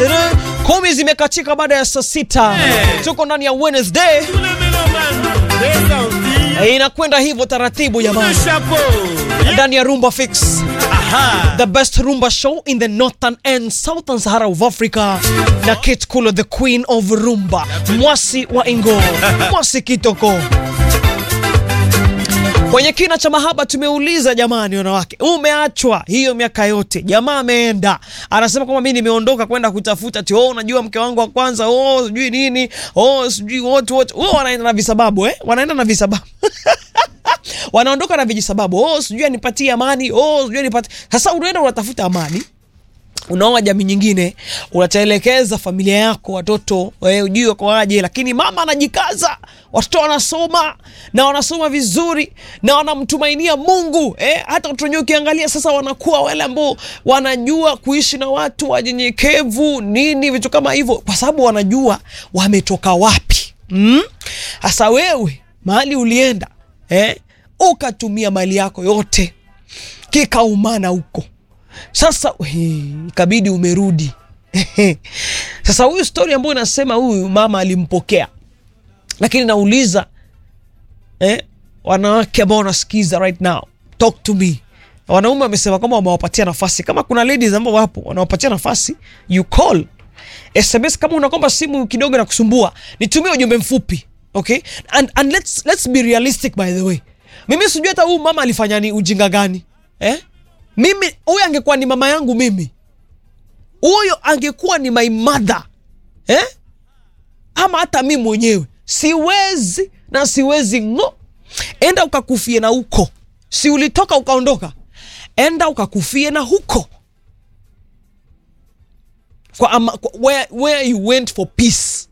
Tere. Kumi zimekatika baada ya saa sita. Tuko ndani ya Wednesday. Eh, Inakwenda hivyo taratibu jamani, ndani ya Rumba Fix, the best rumba show in the northern and southern Sahara of Africa, na Kate Kulo, the queen of rumba, mwasi wa Ingo, mwasi kitoko Kwenye kina cha mahaba tumeuliza jamani, wanawake, umeachwa hiyo miaka yote, jamaa ameenda, anasema kwamba mimi nimeondoka kwenda kutafuta ati, oh, unajua mke wangu wa kwanza, oh, sijui nini, oh, sijui wote wote, oh, wanaenda na visababu eh, wanaenda na visababu wanaondoka na vijisababu, oh, sijui anipatie amani, oh, sijui anipatie. Sasa unaenda unatafuta amani unaoa jamii nyingine, unatelekeza familia yako, watoto eh, ujui wako aje, lakini mama anajikaza, watoto wanasoma na wanasoma vizuri na wanamtumainia Mungu eh, hata watoto wenyewe ukiangalia sasa wanakuwa wale ambao wanajua kuishi na watu wanyenyekevu nini, vitu kama hivyo, kwa sababu wanajua wametoka wapi. Sasa mm? wewe mahali ulienda eh, ukatumia mali yako yote kikaumana huko sasa hii, ikabidi umerudi sasa. Huyu stori ambayo inasema huyu mama alimpokea, lakini nauliza eh, wanawake ambao wanasikiza right now, talk to me. Wanaume wamesema kwamba wamewapatia nafasi. Kama kuna ladies ambao wapo wanawapatia nafasi, you call SMS. Kama unakomba simu kidogo na kusumbua, nitumie ujumbe mfupi okay, and, and let's, let's be realistic by the way. Mimi sijui hata huyu mama alifanya ni ujinga gani eh? Mimi huyo angekuwa ni mama yangu mimi, huyo angekuwa ni my mother eh? Ama hata mi mwenyewe siwezi na siwezi ngo. Enda ukakufie na huko, si ulitoka ukaondoka, enda ukakufie na huko kwa ama, kwa where, where you went for peace.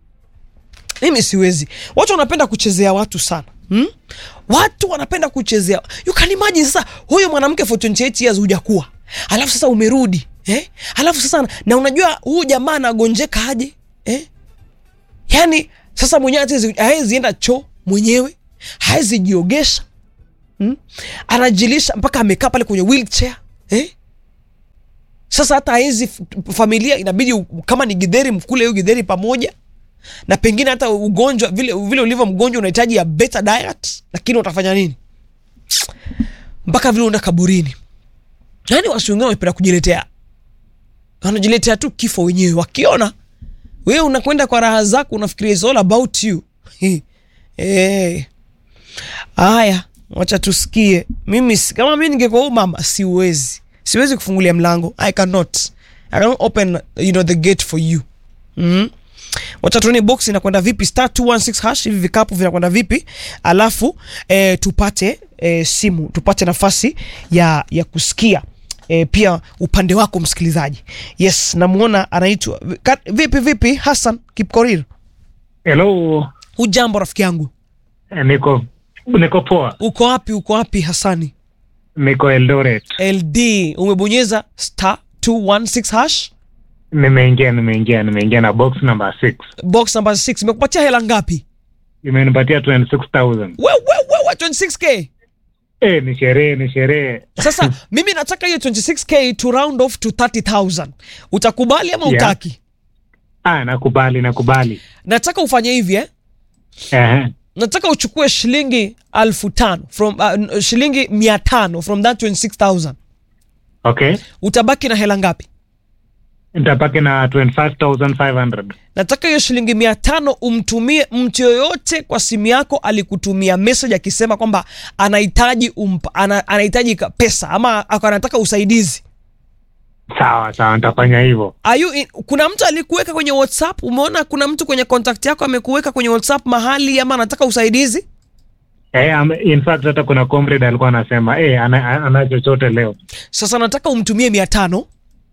Mimi siwezi. Watu wanapenda kuchezea watu sana hmm? Watu wanapenda kuchezea. You can imagine sasa huyo mwanamke for 28 years hujakuwa, alafu sasa umerudi eh? Alafu sasa na unajua huyu jamaa anagonjeka aje eh? Yani sasa mwenyewe hawezi enda choo mwenyewe, hawezi jiogesha hmm? Anajilisha mpaka amekaa pale kwenye wheelchair eh? Sasa hata hawezi, familia inabidi kama ni githeri mkule hiyo githeri pamoja na pengine hata ugonjwa vile, vile ulivyo mgonjwa unahitaji ya better diet, lakini utafanya nini? Mpaka vile uenda kaburini. Yani wasi wengine wanapenda kujiletea, wanajiletea tu kifo wenyewe. Wakiona wewe unakwenda kwa raha zako, unafikiria it's all about you. Hey. Aya, wacha tusikie. Mimi kama mimi ningekuwa mama, siwezi siwezi kufungulia mlango. I cannot, I cannot open you know the gate for you mm -hmm. Wacha tuone box inakwenda vipi, star 216 hash, hivi vikapu vinakwenda vipi, alafu e, tupate e, simu tupate nafasi ya, ya kusikia e, pia upande wako msikilizaji. Yes, namuona anaitwa vipi vipi, Hassan Kipkorir. Hello. Hujambo rafiki yangu? Eh, Niko niko poa. Uko wapi? Uko wapi Hassani? Niko Eldoret. LD, umebonyeza star 216 hash Nimeingia nimeingia nimeingia na box number 6. box number 6 imekupatia hela ngapi? Imenipatia 26000. We, we, we, we, 26k. Eh, ni sherehe ni sherehe. Sasa mimi nataka hiyo 26k to round off to 30000. Utakubali ama Yeah. utaki? Ah, nakubali nakubali. Nataka ufanye hivi eh? Eh. Nataka uchukue shilingi alfu tano from uh, shilingi mia tano from that 26000. Okay. Utabaki na hela ngapi? Nitapaki na 25500. Nataka hiyo shilingi mia tano umtumie mtu yoyote kwa simu yako alikutumia message akisema kwamba anahitaji umpa, ana, anahitaji ka- pesa ama ako- anataka usaidizi. Sawa sawa nitafanya hivyo. Are you in, kuna mtu alikuweka kwenye WhatsApp? Umeona kuna mtu kwenye contact yako amekuweka kwenye WhatsApp mahali ama anataka usaidizi? Eh, am, in fact hata kuna comrade alikuwa anasema eh ana, ana chochote leo Sasa nataka umtumie mia tano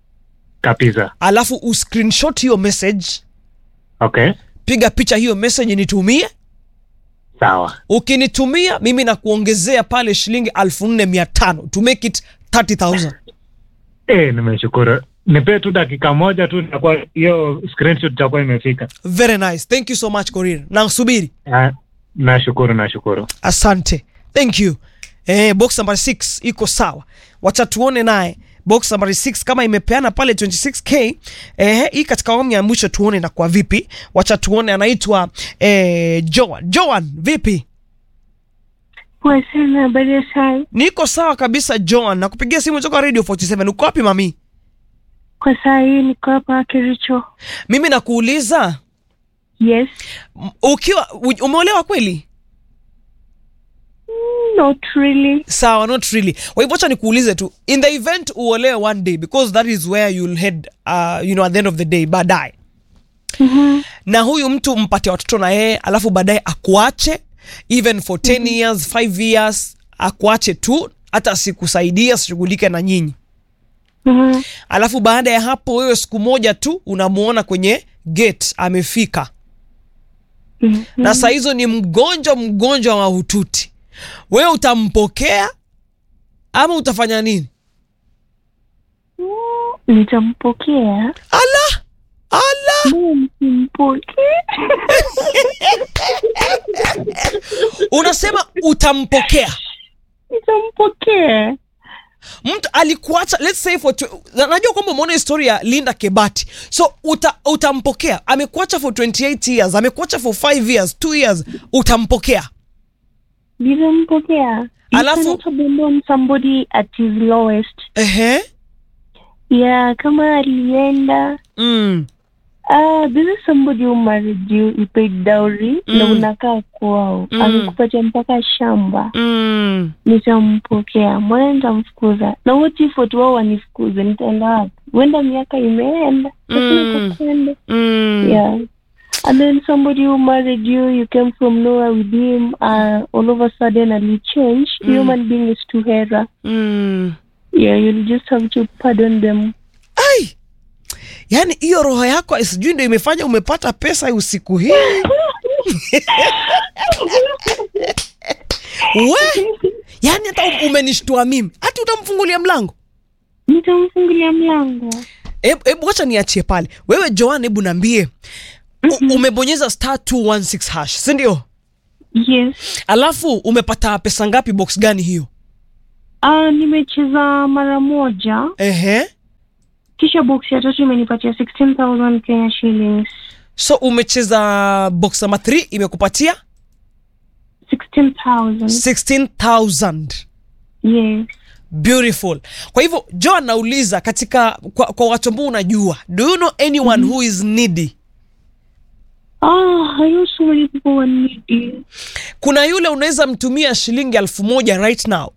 kabisa. alafu uscreenshot hiyo message, Okay. piga picha hiyo message nitumie. Sawa. Ukinitumia mimi nakuongezea pale shilingi alfu nne mia tano to make it 30000 Eh, nimeshukuru. Nipe tu dakika moja tu nitakuwa hiyo screenshot itakuwa imefika. Very nice. Thank you so much Korir. Nasubiri. Ah, nashukuru nashukuru. Asante. Thank you. Eh, box number 6 iko sawa. Wacha tuone naye box nambari 6 kama imepeana pale 26k eh, hii katika awamu ya mwisho tuone inakuwa vipi wacha tuone anaitwa eh, Joan Joan vipi Poa sana, habari ya saa. niko sawa kabisa Joan nakupigia simu toka radio 47 uko wapi mami Kwa saa hii niko hapa Kericho. mimi nakuuliza Yes. m- ukiwa u- umeolewa kweli Not really. sawa not really kwa hivyo acha nikuulize tu in the event uolewe one day because that is where you'll head uh, you know at the end of the day baadaye Mhm. na huyu mtu mpate watoto na yeye alafu baadaye akuache even for 10 years 5 years akuache tu hata asikusaidia asishughulike na nyinyi Mhm. alafu baada ya hapo wewe siku moja tu unamuona kwenye gate amefika Mhm. na saa hizo ni mgonjwa mgonjwa wa hututi wewe utampokea ama utafanya nini Nitampokea. ala ala Mimi msimpokee. unasema utampokea Nitampokea. mtu alikuacha let's say for tw- na- najua kwamba umeona historia ya linda kebati so uta, utampokea amekuacha for 28 years amekuacha for 5 years 2 years utampokea Nitampokea. Alafu- You cannot abandon somebody at his lowest. ehe Yeah, kama alienda mm. Ah, this is somebody who married you, you paid dowry na Mm. unakaa kwao. Mm. Amekupatia mpaka shamba. Mm. nitampokea mbona nitamfukuza na what if watu wao wanifukuze nitaenda wapi huenda miaka imeenda lakini Mm. itakwenda. Mm. yeah and then somebody who married you you came from nowhere with him uh, all of a sudden ali change Mm. human being is too hera Mm. yeah you'll just have to pardon them ai yaani hiyo roho yako sijui ndo imefanya umepata pesa usiku hii we yaani hata umenishtua mimi hata utamfungulia mlango nitamfungulia mlango hebu hebu wacha niachie pale wewe joan hebu naambie u- umebonyeza star 216 hash si ndio yes alafu umepata pesa ngapi box gani hiyo uh, nimecheza mara moja ehe kisha box ya tatu imenipatia 16000 kenya shillings so umecheza box namba 3 imekupatia 16000 16000 yes beautiful kwa hivyo joan nauliza katika kwa, kwa watu ambao unajua do you know anyone who is needy Ah, I know so many people who need you. kuna yule unaweza mtumia shilingi elfu moja right now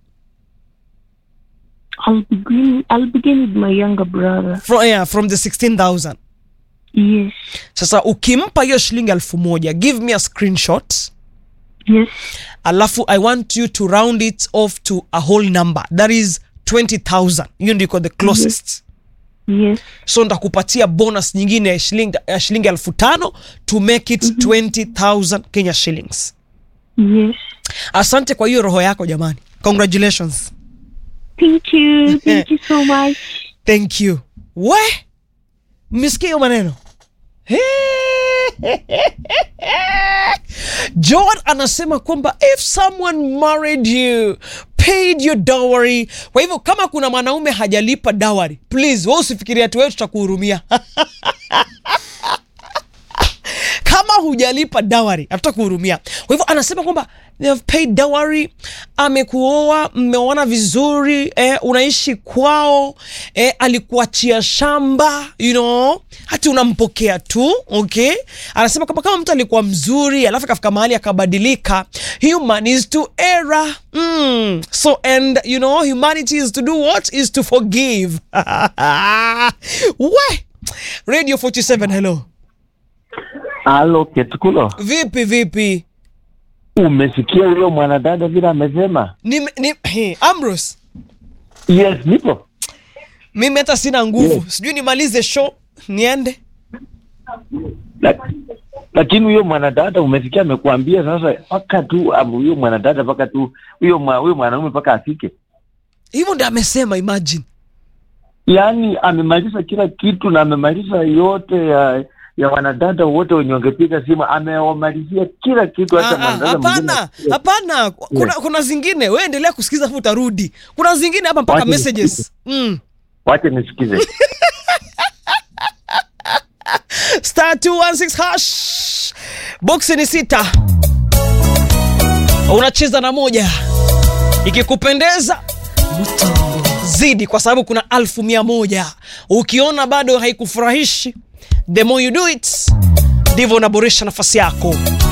I'll begin. I'll begin with my younger brother. from, yeah, from the 16000 Yes. sasa ukimpa hiyo shilingi elfu moja give me a screenshot Yes. alafu i want you to round it off to a whole number that is 20000 hiyo ndiko the closest Yes. so ndakupatia bonus nyingine ya shilingi, ya shilingi elfu tano to make it 20000 kenya shillings Yes. asante kwa hiyo roho yako jamani congratulations Thank you. Thank you so much. thank you we mmesikia hiyo maneno john anasema kwamba if someone married you paid your dowry kwa hivyo kama kuna mwanaume hajalipa dowry please we usifikiria tu wewe tutakuhurumia kama hujalipa dawari hatutakuhurumia kwa hivyo anasema kwamba they have paid dowry amekuoa mmeoana vizuri eh, unaishi kwao eh, alikuachia shamba you know hati unampokea tu okay anasema kwamba kama mtu alikuwa mzuri alafu akafika mahali akabadilika human is to error mm. so and you know humanity is to do what is to forgive we radio 47 hello Halo Ketukulo, vipi vipi umesikia huyo mwanadada vile amesema? ni, ni, he, Ambrose Yes, nipo. mimi hata sina nguvu Yes. sijui nimalize show niende La- Lakini huyo mwanadada umesikia amekuambia sasa, mpaka tu amu- huyo mwanadada mpaka tu huyo mwa- huyo mwanaume mpaka afike, hivyo ndio amesema imagine yaani amemaliza kila kitu na amemaliza yote ya ya wanadada wote wenye wangepiga simu, amewamalizia kila kitu. Hata Ah, ah, mwanadada mwingine- hapana hapana kuna, kuna zingine we endelea kusikiza afu utarudi kuna zingine hapa mpaka Wacha messages mm. wache nisikize. star 216 hash boksi ni sita unacheza na moja ikikupendeza zidi kwa sababu kuna alfu mia moja ukiona bado haikufurahishi the more you do it ndivyo unaboresha nafasi yako